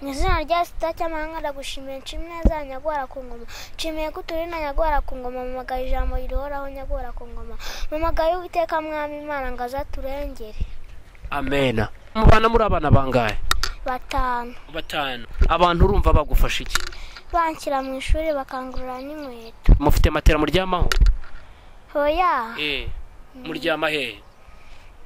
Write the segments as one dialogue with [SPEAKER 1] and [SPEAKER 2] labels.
[SPEAKER 1] mu izina rya sita cy'amahanga ndagushimiye nshima ineza nyagora ku ngoma nshimiye ko uturi na nyagora ku ngoma mumagaye ijambo rihoraho nyagora ku ngoma mumagaye uwiteka mwami imana ngo azaturengere
[SPEAKER 2] amena mubana muri abana bangahe
[SPEAKER 1] batanu
[SPEAKER 2] batanu abantu urumva bagufasha iki
[SPEAKER 1] banshyira mu ishuri bakangurura n'inkweto
[SPEAKER 2] mufite matera muryamaho
[SPEAKER 1] hoya
[SPEAKER 2] eh muryama hehe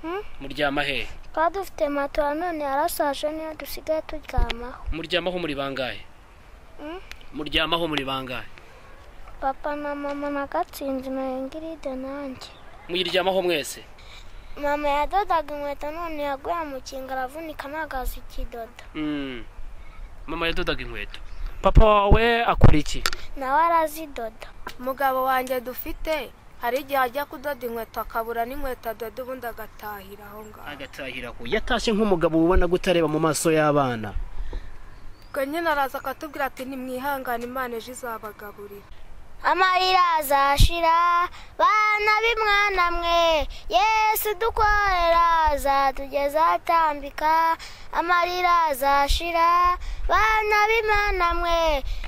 [SPEAKER 1] Hmm?
[SPEAKER 2] muryama hehe
[SPEAKER 1] twaba dufite mato nanone yarasaje niyo dusigaye turyamaho
[SPEAKER 2] muryamaho muri bangahe
[SPEAKER 1] Hmm?
[SPEAKER 2] muryamaho muri bangahe
[SPEAKER 1] papa na mama na gatsinzi na ingiride nanjye
[SPEAKER 2] muyiryamaho mwese
[SPEAKER 1] mama yadodaga inkweto none yaguye amukinga aravunika ntabwo azikidoda
[SPEAKER 2] Mm. mama yadodaga inkweto papa wawe akora iki
[SPEAKER 1] nawe arazidoda
[SPEAKER 3] umugabo wanjye dufite hari igihe ajya kudoda inkweto akabura n'inkweto adoda ubundi agatahira aho ngaho
[SPEAKER 2] agatahira ku yatashye nk'umugabo ubona gutareba mu maso y'abana
[SPEAKER 3] ubwo nyine araza akatubwira ati nimwihangane imana ejo izabagaburira
[SPEAKER 1] amarira azashira bana b'imwana mwe yesu dukorera azatugeza atambika amarira azashira bana b'imana mwe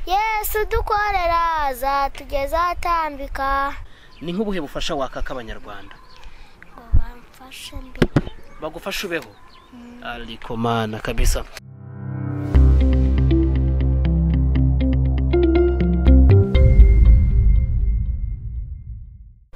[SPEAKER 1] yesu dukorera azatugeza atambika
[SPEAKER 2] ni nk'ubuhe bufasha wakaka abanyarwanda
[SPEAKER 1] ngo bamfashe mbere
[SPEAKER 2] bagufasha ubeho ariko mana kabisa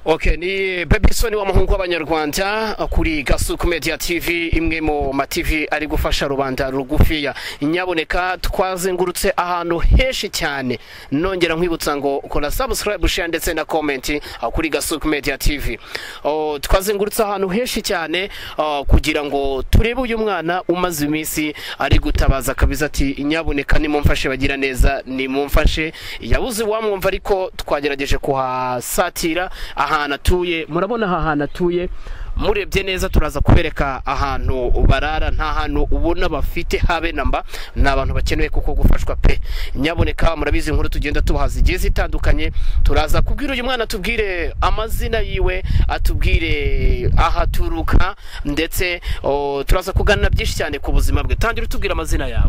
[SPEAKER 2] Okay, ni Bebisoni wa muhungu w'abanyarwanda kuri Gasuku Media TV imwe mu ma TV ari gufasha rubanda rugufiya nyaboneka twazengurutse ahantu henshi cyane nongera nkwibutsa ngo kora subscribe share ndetse na comment ah, kuri Gasuku Media TV Oh, twazengurutse ahantu henshi cyane ah, kugira ngo turebe uyu mwana umaze iminsi ari gutabaza akabiza ati nyaboneka nimumfashe bagira neza nimumfashe yabuze uwamwumva ariko twagerageje kuhasatira ahantu atuye murabona aha hantu atuye murebye neza turaza kubereka ahantu barara nta hantu ubona bafite habe namba ni abantu bakeneye kuko gufashwa pe nyaboneka murabizi inkuru tugenda tubaha zigiye zitandukanye turaza kubwira uyu mwana atubwire amazina yiwe atubwire aho aturuka ndetse o, turaza kuganira byinshi cyane ku buzima bwe tangira utubwire amazina yawe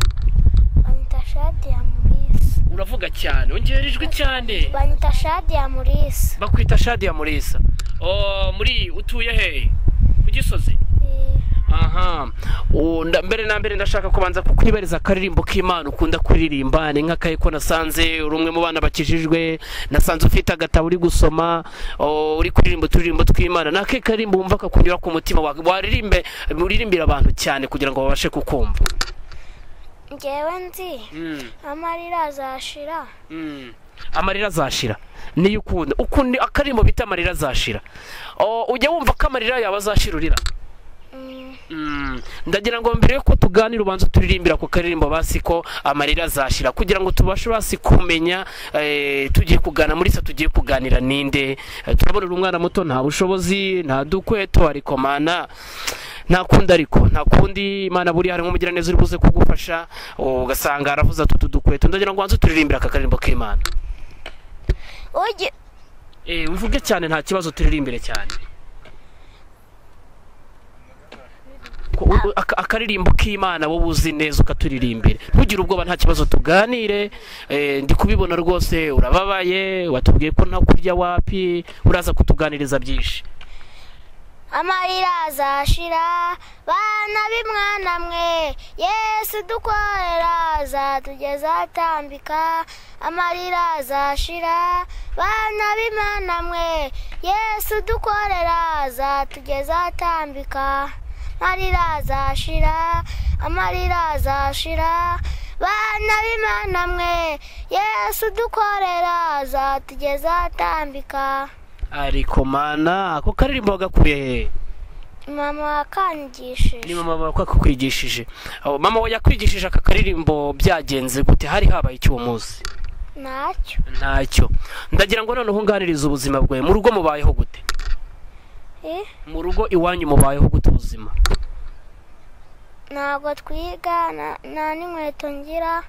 [SPEAKER 1] banyita shadi ya murisa
[SPEAKER 2] uravuga cyane ongera ijwi cyane
[SPEAKER 1] banyita shadi ya murisa
[SPEAKER 2] bakwita shadi ya murisa muri utuye hehe ku gisozi
[SPEAKER 1] Eh,
[SPEAKER 2] aha Ubu nda- mbere na mbere ndashaka kubanza kukwibariza akaririmbo k'imana ukunda kuririmba ni nk'akaye ko nasanze uri umwe mu bana bakijijwe nasanze ufite agatabo uri gusoma o, uri kuririmba uturirimbo tw'imana ni akahe karirimbo wumva kakunyura ku mutima wawe waririmbe uririmbira abantu cyane kugira ngo babashe kukumva
[SPEAKER 1] njyewe nzi amarira azashira
[SPEAKER 2] amarira azashira niyo ukunda ukunda akaririmbo bita amarira azashira O, ujya wumva ko amarira yawe azashira urira
[SPEAKER 1] Mm,
[SPEAKER 2] Mm, ndagira ngo mbere yuko tuganira ubanza turirimbira ku karirimbo basi ko amarira azashira kugira ngo tubashe basi kumenya eh, tugiye kugana muri sa tugiye kuganira ninde Eh, turabona uri umwana muto nta bushobozi nta dukweto ariko mana nta kundi ariko nta kundi imana buriya hari nk'umugiraneza uri buze kugufasha ugasanga aravuze ati utu dukweto ndagira ngo ubanze turirimbira aka karirimbo k'imana
[SPEAKER 1] ujye
[SPEAKER 2] eh, uvuge cyane nta kibazo turirimbire cyane Ko- u- u- aka- akaririmbo k'imana wowe uzi neza ukaturirimbire ntugire ubwoba nta kibazo tuganire eh, ndi kubibona rwose urababaye watubwiye ko nta kurya wapi uraza kutuganiriza byinshi
[SPEAKER 1] amarira azashira bana b'imwana mwe yesu dukorera azatugeza atambika amarira azashira bana b'imana mwe yesu dukorera azatugeza atambika amarira azashira amarira azashira bana b'imana mwe yesu dukorera azatugeza atambika
[SPEAKER 2] ariko mana ako karirimbo wagakuye hehe
[SPEAKER 1] mama wakangishije
[SPEAKER 2] ni mama wawe kakukwigishije Abo- mama wawe yakwigishije aka karirimbo byagenze gute hari habaye iki uwo munsi
[SPEAKER 1] ntacyo
[SPEAKER 2] ntacyo ndagira ngo noneho unganirize ubuzima bwawe mu rugo mubayeho gute
[SPEAKER 1] Eh,
[SPEAKER 2] mu rugo iwanyu mubayeho gute ubuzima
[SPEAKER 1] ntabwo twiga na- nta n'inkweto ngira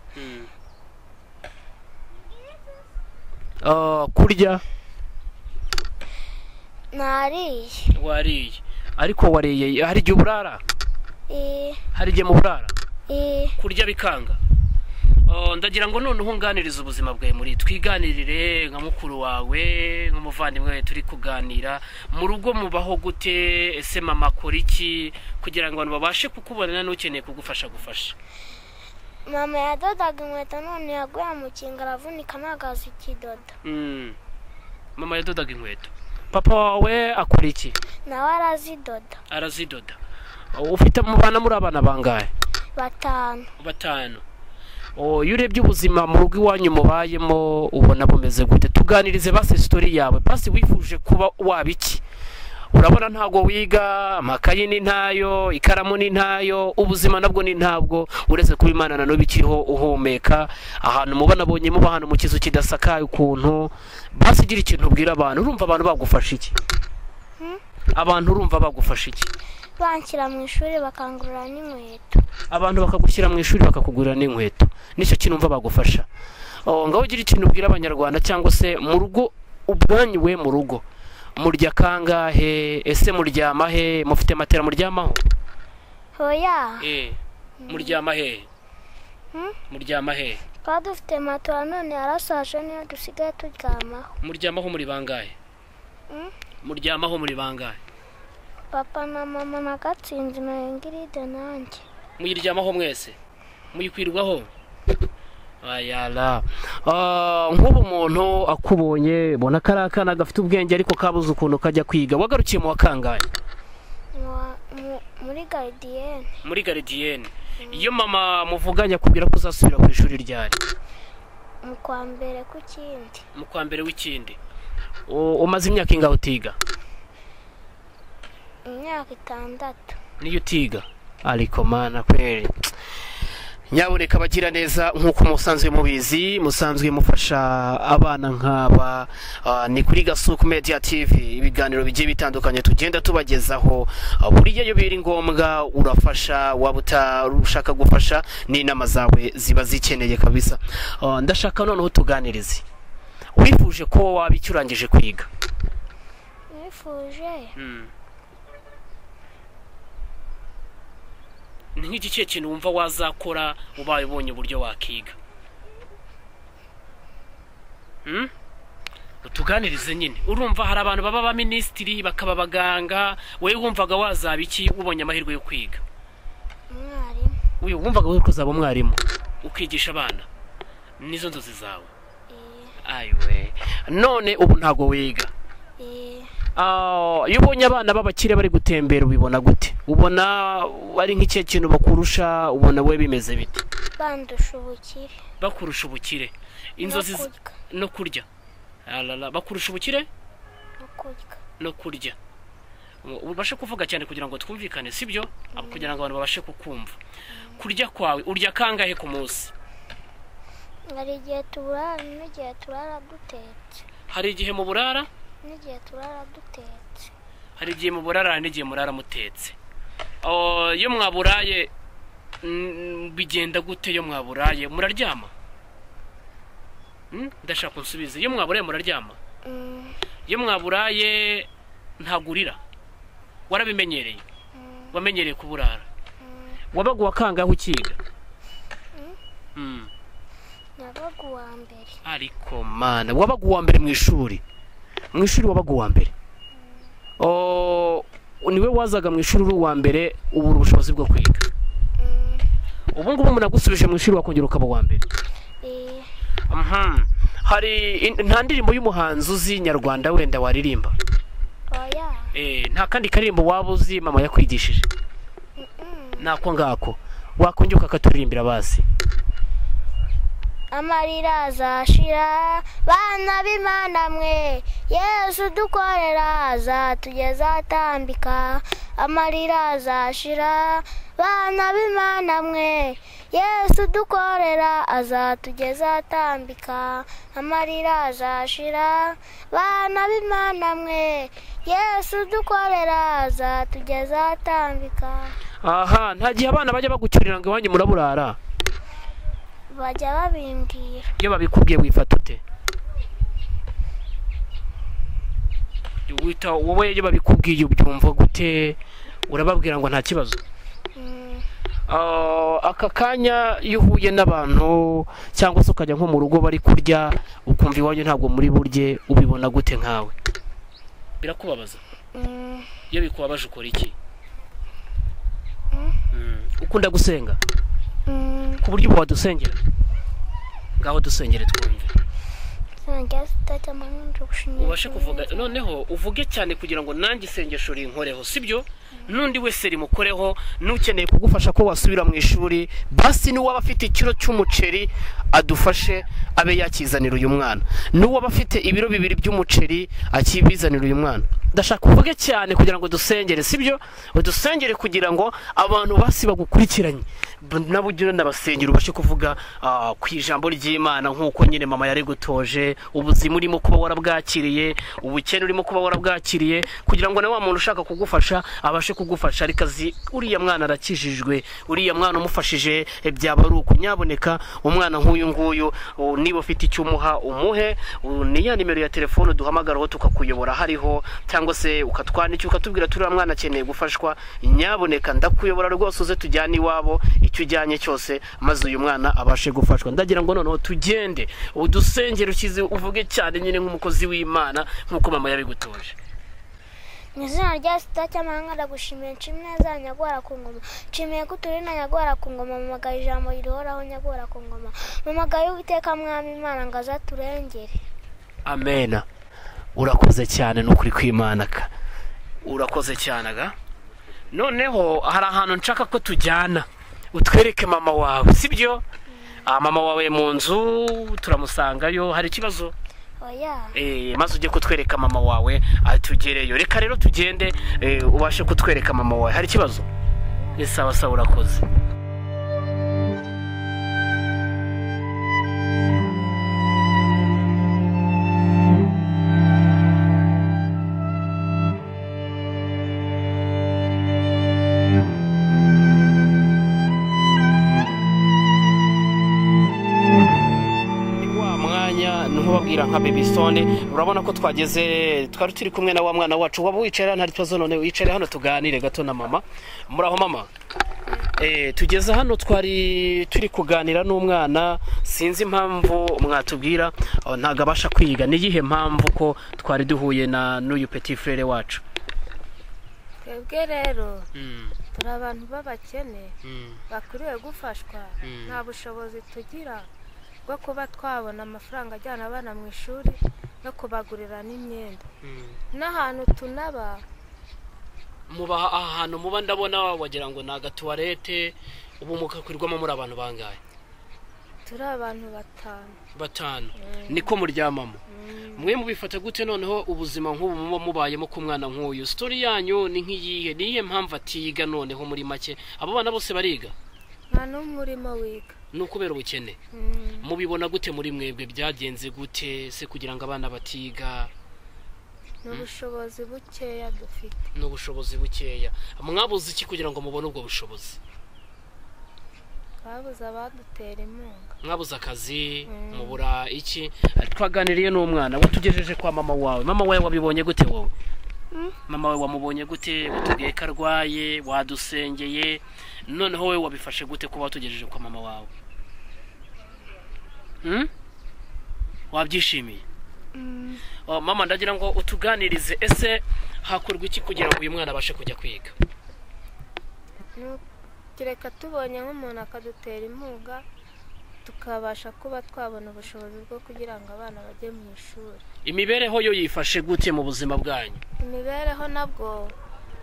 [SPEAKER 2] Ah, kurya
[SPEAKER 1] ntariye
[SPEAKER 2] wariye ariko wariye hari igihe uburara
[SPEAKER 1] Eh,
[SPEAKER 2] hari igihe muburara
[SPEAKER 1] eh,
[SPEAKER 2] kurya bikanga Oh, ndagira ngo noneho unganirize ubuzima bwawe muri twiganirire nka mukuru wawe nk'umuvandimwe wawe turi kuganira mu rugo mubaho gute ese mama akora iki kugira ngo abantu babashe kukubona n'ukeneye kugufasha gufasha
[SPEAKER 1] mama yadodaga inkweto none yaguye amukinga aravunika ntabwo azi ikidoda
[SPEAKER 2] Mm. mama yadodaga inkweto papa wawe akora iki
[SPEAKER 1] nawe arazidoda
[SPEAKER 2] arazidoda Oh, ufite mubana muri abana bangahe
[SPEAKER 1] batanu
[SPEAKER 2] batanu Oh, iyo urebye ubuzima mu rugo iwanyu mubayemo ubona bumeze gute tuganirize basi sitori yawe basi wifuje kuba waba iki urabona ntabwo wiga amakayi ni ntayo ikaramu ni ntayo ubuzima nabwo ni ntabwo uretse kuba imana na n'ubu ikiriho uhumeka ahantu muba nabonye muba ahantu mu kizu kidasakaye ukuntu basi gira ikintu ubwira abantu urumva abantu bagufasha iki abantu urumva bagufasha iki
[SPEAKER 1] banshyira mu ishuri bakangurura n'inkweto
[SPEAKER 2] abantu bakagushyira mu ishuri bakakugurira n'inkweto nicyo kintu umva bagufasha Oh, ngaho ugira ikintu ubwira abanyarwanda cyangwa se mu rugo ubwanyu we mu rugo murya kangahe ese muryama he mufite matera muryamaho
[SPEAKER 1] hoya
[SPEAKER 2] eh muryama he
[SPEAKER 1] Hmm?
[SPEAKER 2] muryama he
[SPEAKER 1] twaba dufite matora none yarasaje niyo dusigaye turyamaho
[SPEAKER 2] muryamaho muri bangahe
[SPEAKER 1] Hmm?
[SPEAKER 2] muryamaho muri bangahe
[SPEAKER 1] papa na mama na gatsinzi na ingiride nanjye
[SPEAKER 2] muyiryamaho mwese muyikwirwaho ayara Ah, nk'ubu umuntu akubonye ubona ko ari akana gafite ubwenge ariko kabuze ukuntu kajya kwiga wagarukiye mu wa kangahe
[SPEAKER 1] Mu- mu- muri garidiyene
[SPEAKER 2] muri garidiyene iyo mama muvuganye akubwira ko uzasubira ku ishuri ryari
[SPEAKER 1] mu kwa mbere ku kindi
[SPEAKER 2] mu kwa mbere w'ikindi U- umaze imyaka ingahe utiga
[SPEAKER 1] imyaka itandatu
[SPEAKER 2] niyo utiga ariko mana kweri nyaboneka abagira neza nk'uko musanzwe mubizi musanzwe mufasha abana nk'aba ah, ni kuri gasuku media tv ibiganiro bigiye bitandukanye tugenda tubagezaho Ah, buriya iyo biri ngombwa urafasha waba utarushaka gufasha n'inama zawe ziba zikeneye kabisa Ah, ndashaka noneho tuganirize wifuje ko waba icyo urangije kwiga
[SPEAKER 1] nifuje
[SPEAKER 2] ni nk'iki kihe kintu wumva wazakora ubaye ubonye uburyo wakiga Hmm? utuganirize nyine urumva hari abantu baba abaminisitiri bakaba abaganga wowe wumvaga wazaba iki ubonye amahirwe yo kwiga
[SPEAKER 1] umwarimu
[SPEAKER 2] uyu wumvaga wowe kuzaba umwarimu ukigisha abana nizo nzozi zawe
[SPEAKER 1] eh,
[SPEAKER 2] ayiwe none ubu ntabwo wiga
[SPEAKER 1] eh,
[SPEAKER 2] Ah, iyo ubonye abana b'abakire bari gutembera ubibona gute ubona ari nk'ikihe kintu bakurusha ubona wowe bimeze bite
[SPEAKER 1] bandusha ubukire
[SPEAKER 2] bakurusha ubukire inzozi
[SPEAKER 1] no
[SPEAKER 2] z-
[SPEAKER 1] kurya
[SPEAKER 2] no kurya Alala, bakurusha ubukire
[SPEAKER 1] no kurya
[SPEAKER 2] no kurya U- ubashe kuvuga cyane kugira ngo twumvikane sibyo Abo kugira ngo abantu babashe kukumva kurya kwawe urya kangahe ku munsi
[SPEAKER 1] hari igihe turara n'igihe turara dutetse
[SPEAKER 2] hari igihe mu burara
[SPEAKER 1] n'igihe turara dutetse
[SPEAKER 2] hari igihe mu burara hari n'igihe murara mutetse Oh, iyo mwaburaye mm, bigenda gute iyo mwaburaye muraryama Mm, ndashaka unsubize iyo mwaburaye muraryama
[SPEAKER 1] Mm,
[SPEAKER 2] iyo mwaburaye ntabwo urira warabimenyereye wamenyereye kuburara wabaga uwakangaho ukiga Mm,
[SPEAKER 1] nabaga uwa mbere
[SPEAKER 2] ariko mana wabaga uwa mbere mu ishuri mu ishuri wabaga uwa mbere Oh, niwe wazaga mu ishuri uri uwa mbere ubura ubushobozi bwo kwiga
[SPEAKER 1] Mm,
[SPEAKER 2] ubu ngubu umuntu agusubije mu ishuri wakongera ukaba uwa mbere
[SPEAKER 1] eh,
[SPEAKER 2] hari in- nta ndirimbo y'umuhanzi uzi nyarwanda wenda waririmba
[SPEAKER 1] oya
[SPEAKER 2] nta kandi karirimbo waba uzi mama yakwigishije
[SPEAKER 1] Mm-mm.
[SPEAKER 2] nako ngako wakongera ukaturirimbira basi
[SPEAKER 1] amarira azashira bana b'imana mwe yesu udukorera azatugeza atambika amarira azashira bana b'imana mwe yesu udukorera azatugeza atambika amarira azashira bana b'imana mwe yesu udukorera azatugeza atambika
[SPEAKER 2] aha nta gihe abana bajya bagucyurira ngo iwanyu muraburara
[SPEAKER 1] bajya babimbwira
[SPEAKER 2] iyo babikubwiye wifata ute wita wowe iyo babikubwiye ubyumva gute urababwira ngo nta kibazo
[SPEAKER 1] Mm,
[SPEAKER 2] Ah, aka kanya iyo uhuye n'abantu cyangwa se ukajya nko mu rugo bari kurya ukumva iwanyu ntabwo muri burye ubibona gute nkawe birakubabaza
[SPEAKER 1] Mm,
[SPEAKER 2] iyo bikubabaje ukora iki Mm. ukunda gusenga
[SPEAKER 1] mm,
[SPEAKER 2] ku buryo ubu wadusengera ngaho dusengere twumve
[SPEAKER 1] zanjye zitatu amanywa nje gushimisha
[SPEAKER 2] ubashe kuvuga noneho uvuge cyane kugira ngo nanjye isengesho rinkoreho sibyo n'undi wese rimukoreho n'ukeneye kugufasha ko wasubira mu ishuri basi n'uwaba afite ikiro cy'umuceri adufashe abe yakizanira uyu mwana n'uwaba afite ibiro bibiri by'umuceri akibizanira uyu mwana ndashaka uvuge cyane kugira ngo dusengere sibyo udusengere kugira ngo abantu basi bagukurikiranye B- nabo ugire n'abasengero ubashe kuvuga ah, ku ijambo ry'imana nk'uko nyine mama yarigutoje ubuzima urimo kuba warabwakiriye ubukene urimo kuba warabwakiriye kugira ngo na wa muntu ushaka kugufasha abashe kugufasha ariko azi uriya mwana arakijijwe uriya mwana umufashije eh, byaba ari uku nyaboneka umwana nk'uyu nguyu u- niba ufite icyo umuha umuhe u- ni ya nimero ya telefone duhamagaraho tukakuyobora hariho cyangwa se ukatwandikira ukatubwira turiya mwana akeneye gufashwa nyaboneka ndakuyobora rwose uze tujyane iwabo icyo ujyanye cyose maze uyu mwana abashe gufashwa ndagira ngo noneho tugende udusengere ukize uvuge cyane nyine nk'umukozi w'imana nk'uko mama yabigutoje
[SPEAKER 1] mu izina rya sitati amahanga ndagushimiye nshimwe za nyagora ku ngoma nshimiye ko uturi na nyagora ku ngoma mumagaye ijambo rihoraho nyagora ku ngoma mumagaye uwiteka mwami imana ngo azaturengere
[SPEAKER 2] amena urakoze cyane n'ukuri kw'imana ka urakoze cyane ga noneho hari ahantu nshaka ko tujyana utwereke mama wawe sibyo Ah, mama wawe mu nzu turamusangayo hari ikibazo
[SPEAKER 1] oya
[SPEAKER 2] Eh, maze ujye kutwereka mama wawe atugereyo reka rero tugende eh, ubashe kutwereka mama wawe hari ikibazo Eh, sawa sawa urakoze ni wa mwanya ntubabwira nka bebisone urabona ko twageze twari turi kumwe na wa mwana wacu waba wicaye hano hari ikibazo none wicare hano tuganire gato na mama muraho mama Eh, tugeze hano twari turi kuganira n'umwana sinzi impamvu mwatubwira oh, ntabwo abasha kwiga ni iyihe mpamvu ko twari duhuye na n'uyu petit frere wacu
[SPEAKER 3] twebwe rero turi abantu b'abakene bakwiriye gufashwa nta bushobozi tugira bwo kuba twabona amafaranga ajyana abana mu ishuri no kubagurira n'imyenda n'ahantu tunaba
[SPEAKER 2] mubaha ahantu muba ndabona wagira ngo ni agatuwarete ubu mukakwirirwamo muri abantu bangahe
[SPEAKER 3] turi abantu batanu
[SPEAKER 2] batanu niko muryamamo mwe mubifata gute noneho ubuzima nk'ubu muba mubayemo ku mwana nk'uyu sitori yanyu ni nk'iyihe ni iyihe mpamvu atiga noneho muri make abo bana bose bariga
[SPEAKER 3] nta n'umwe urimo wiga
[SPEAKER 2] ni ukubera ubukene
[SPEAKER 3] Mm.
[SPEAKER 2] mubibona gute muri mwebwe byagenze gute se kugira ngo abana batiga
[SPEAKER 3] ni ubushobozi bukeya dufite
[SPEAKER 2] n'ubushobozi bukeya mwabuze iki kugira ngo mubone ubwo bushobozi
[SPEAKER 3] babuze abadutera inkunga
[SPEAKER 2] mwabuze akazi mubura iki twaganiriye n'umwana watugejeje kwa mama wawe mama wawe wabibonye gute wowe mama wawe wamubonye gute watubwiye ko arwaye wadusengeye noneho wowe wabifashe gute kuba watugejeje kwa mama wawe Hmm? wabyishimiye Oh, mama ndagira ngo utuganirize ese hakorwa iki kugira ngo uyu mwana abashe kujya kwiga
[SPEAKER 3] Nu- kereka tubonye nk'umuntu akadutera inkunga tukabasha kuba twabona ubushobozi bwo kugira ngo abana bajye mu ishuri
[SPEAKER 2] imibereho yo yifashe gute mu buzima bwanyu
[SPEAKER 3] imibereho nabwo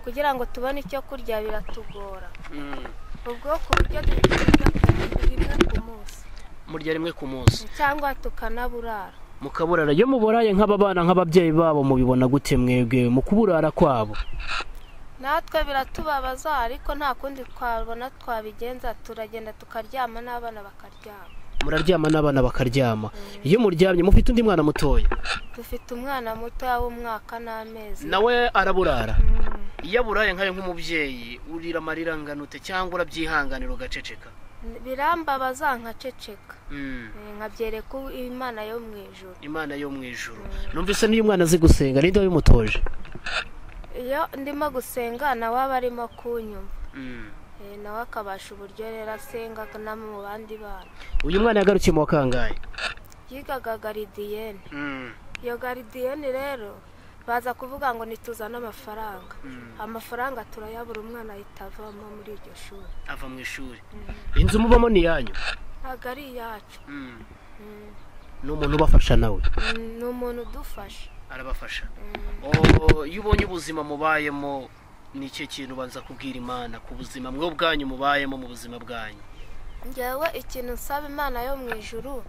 [SPEAKER 3] kugira ngo tubone icyo kurya biratugora
[SPEAKER 2] Hmm.
[SPEAKER 3] ubwo ku buryo dukurya rimwe ku munsi
[SPEAKER 2] murya rimwe ku munsi
[SPEAKER 3] cyangwa tukanaburara
[SPEAKER 2] mukaburara iyo muburaye nk'ababana nk'ababyeyi babo mubibona gute mwebwe mu kuburara kwabo
[SPEAKER 3] natwe biratubabaza ariko nta kundi twabona twabigenza turagenda tukaryama n'abana bakaryama
[SPEAKER 2] muraryama n'abana bakaryama iyo muryamye mufite undi mwana mutoya
[SPEAKER 3] dufite umwana mutoya w'umwaka n'amezi
[SPEAKER 2] nawe araburara iyo aburaye nkayo nk'umubyeyi urira amarira angana ute cyangwa urabyihanganira ugaceceka
[SPEAKER 3] birambabaza nkaceceka
[SPEAKER 2] Mm,
[SPEAKER 3] Eh, nkabyereka ubu- imana yo mu ijoro
[SPEAKER 2] imana yo mu ijuru numvise n'iyo umwana azi gusenga ninde wabimutoje
[SPEAKER 3] iyo ndimo gusenga nawe aba arimo kunyumva
[SPEAKER 2] Mm,
[SPEAKER 3] eh, nawe akabasha uburyo rero asenga no mu bandi bana
[SPEAKER 2] uyu mwana yagarukiye mu wa kangahe
[SPEAKER 3] yigaga garidiyene iyo garidiyene rero baza kuvuga ngo nituzane amafaranga amafaranga turayabura umwana ahita avamo muri iryo shuri
[SPEAKER 2] ava mu ishuri inzu mubamo ni iyanyu
[SPEAKER 3] ntabwo ari iyacu Mm.
[SPEAKER 2] ni umuntu ubafasha nawe
[SPEAKER 3] Mm, ni umuntu udufasha
[SPEAKER 2] arabafasha Oh, iyo ubonye ubuzima mubayemo ni icyo kintu ubanza kubwira imana ku buzima mwe ubwanyu mubayemo mu buzima bwanyu
[SPEAKER 3] ngewe ikintu nsaba imana yo mu ijuru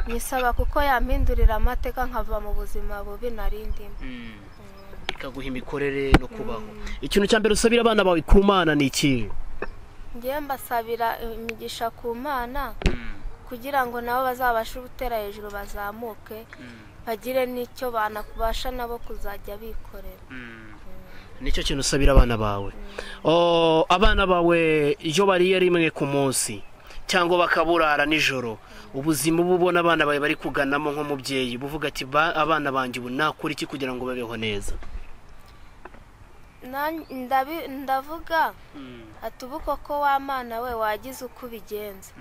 [SPEAKER 3] nyisaba kuko yampindurira amateka nkava mu buzima bubi narindimo
[SPEAKER 2] ikaguha imikorere no kubaho ikintu cya mbere usabira abana bawe ku mana ni ikihe
[SPEAKER 3] ngewe mbasabira imigisha ku mana kugira ngo nabo bazabashe gutera hejuru bazamuke bagire n'icyo banabasha nabo kuzajya bikorera
[SPEAKER 2] nicyo kintu usabira abana bawe Oh, abana bawe iyo bariye rimwe ku munsi cyangwa bakaburara nijoro ubuzima uba ubona abana bawe bari kuganamo nk'umubyeyi buvuga ati "Ba- abana banjye ubu nakora iki kugira ngo babeho neza
[SPEAKER 3] Na- ndabi- ndavuga ati ubu koko wa mwana we wagize uko ubigenza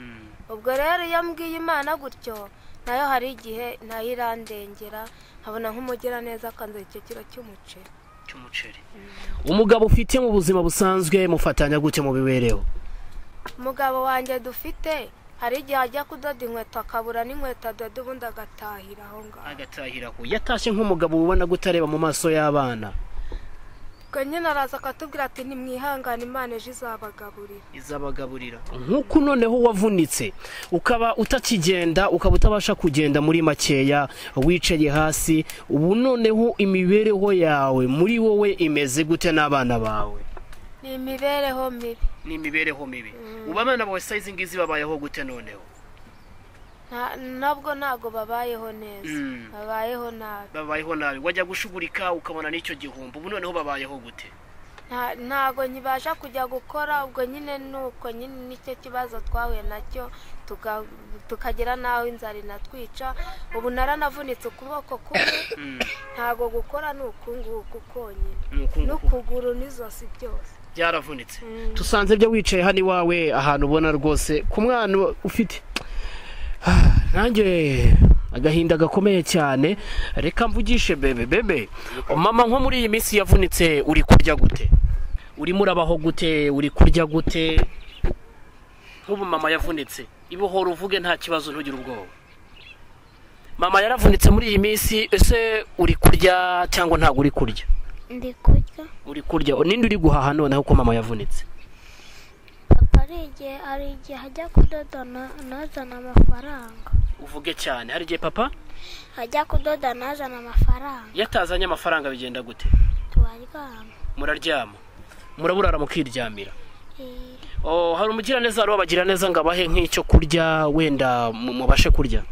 [SPEAKER 3] ubwo rero iyo mbwiye imana gutyo nayo hari igihe nayo irandengera nkabona nk'umugiraneza akanzana icyo kiro cy'umuceri
[SPEAKER 2] cy'umuceri umugabo ufite mu buzima busanzwe mufatanya gute mu bibereho
[SPEAKER 3] umugabo wanjye dufite hari igihe ajya kudoda inkweto akabura n'inkweto adoda ubundi agatahira aho ngaho
[SPEAKER 2] agatahiraho yatashye nk'umugabo ubona gutareba mu maso y'abana
[SPEAKER 3] ubwo nyine araza akatubwira ati nimwihangane imana ejo izabagaburira
[SPEAKER 2] izabagaburira nk'uko noneho wavunitse ukaba utakigenda ukaba utabasha kugenda muri makeya wicaye hasi ubu noneho imibereho yawe muri wowe imeze gute n'abana bawe
[SPEAKER 3] ni imibereho mibi
[SPEAKER 2] ni imibereho mibi ubu abana bawe sayizi ngizi babayeho gute noneho
[SPEAKER 3] Nta- nabwo ntabwo babayeho neza
[SPEAKER 2] Mm.
[SPEAKER 3] babayeho nabi
[SPEAKER 2] babayeho nabi wajya gushugurika ukabona n'icyo gihombo ubu noneho babayeho gute
[SPEAKER 3] Nta- ntabwo ntibasha kujya gukora ubwo nyine ni uko nyine nicyo kibazo twahuye nacyo tuka- tukagera n'aho inzara inatwica ubu naranavunitse ukuboko kumwe ntabwo gukora ni ukunguku konyine n'ukuguru n'izosi byose
[SPEAKER 2] byaravunitse tusanze byo wicaye hano iwawe ahantu ubona rwose ku mwana ufite Ah, nanjye agahinda gakomeye cyane reka mvugishe bebe bebe mama nko muri iyi minsi yavunitse uri kurya gute urimo urabaho gute uri kurya gute nk'ubu mama yavunitse ibohora uvuge nta kibazo ntugire ubwoba mama yaravunitse muri iyi minsi ese uri kurya cyangwa ntabwo uri kurya
[SPEAKER 1] ndi kurya
[SPEAKER 2] uri kurya ninde uri guhaha noneho ko mama yavunitse
[SPEAKER 1] papa ari igihe hari igihe ajya kudoda na- nazana amafaranga
[SPEAKER 2] uvuge cyane hari igihe papa
[SPEAKER 1] ajya kudoda nazana amafaranga
[SPEAKER 2] iyo atazanye amafaranga bigenda gute
[SPEAKER 1] turaryama
[SPEAKER 2] muraryama muraburara mukiryamira
[SPEAKER 1] Eh,
[SPEAKER 2] Oh, hari umugiraneza wari wabagiraneza ngo abahe nk'icyo kurya wenda mu- mubashe kurya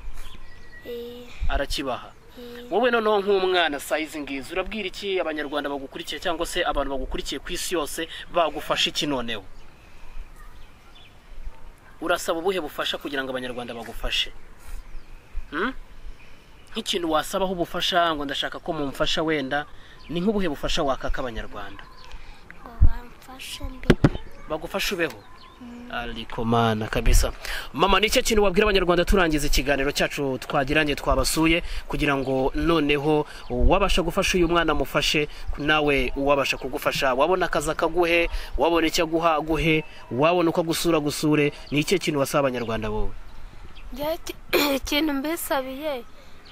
[SPEAKER 1] eh,
[SPEAKER 2] arakibaha
[SPEAKER 1] eh.
[SPEAKER 2] wowe noneho nk'umwana sayizi ngizi urabwira iki abanyarwanda bagukurikiye cyangwa se abantu bagukurikiye ku isi yose bagufasha iki noneho urasaba ubuhe bufasha kugira ngo abanyarwanda bagufashe Hmm? nk'ikintu wasabaho ubufasha ngo ndashaka ko mumfasha wenda ni nk'ubuhe bufasha wakaka abanyarwanda
[SPEAKER 1] ngo bamfashe mbere
[SPEAKER 2] bagufashe ubeho ariko mana kabisa mama nicyo kintu wabwira abanyarwanda turangiza ikiganiro cyacu twagiranye twabasuye kugira ngo noneho uwabasha gufasha uyu mwana amufashe nawe uwabasha kugufasha wabona akazi akaguhe wabona icyo aguha aguhe wabona uko agusura agusure ni icyo kintu wasaba abanyarwanda wowe
[SPEAKER 3] Njyewe iki- ikintu mbisabiye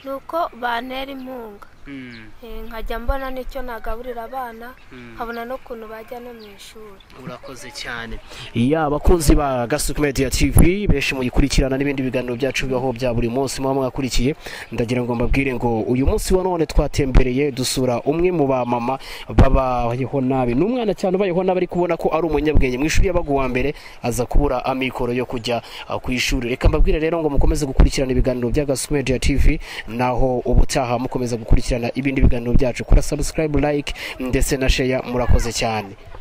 [SPEAKER 3] ni uko bantera inkunga Eh, nkajya mbona n'icyo nagaburira abana nkabona n'ukuntu bajya no mu ishuri
[SPEAKER 2] urakoze cyane ya abakunzi ba gasuku media tv benshi muyikurikirana n'ibindi biganiro byacu bibaho bya buri munsi muba mwakurikiye ndagira ngo mbabwire ngo uyu munsi wa none twatembereye dusura umwe mu bamama babayeho nabi ni umwana cyane ubayeho nabi ariko ubona ko ari umunyabwenge mu ishuri yabaga uwa mbere aza kubura amikoro yo kujya ah, ku ishuri reka mbabwire rero ngo mukomeze gukurikirana ibiganiro bya gasuku media tv naho ubutaha mukomeza gukurikirana ibindi biganiro byacu kora subscribe like ndetse na share murakoze cyane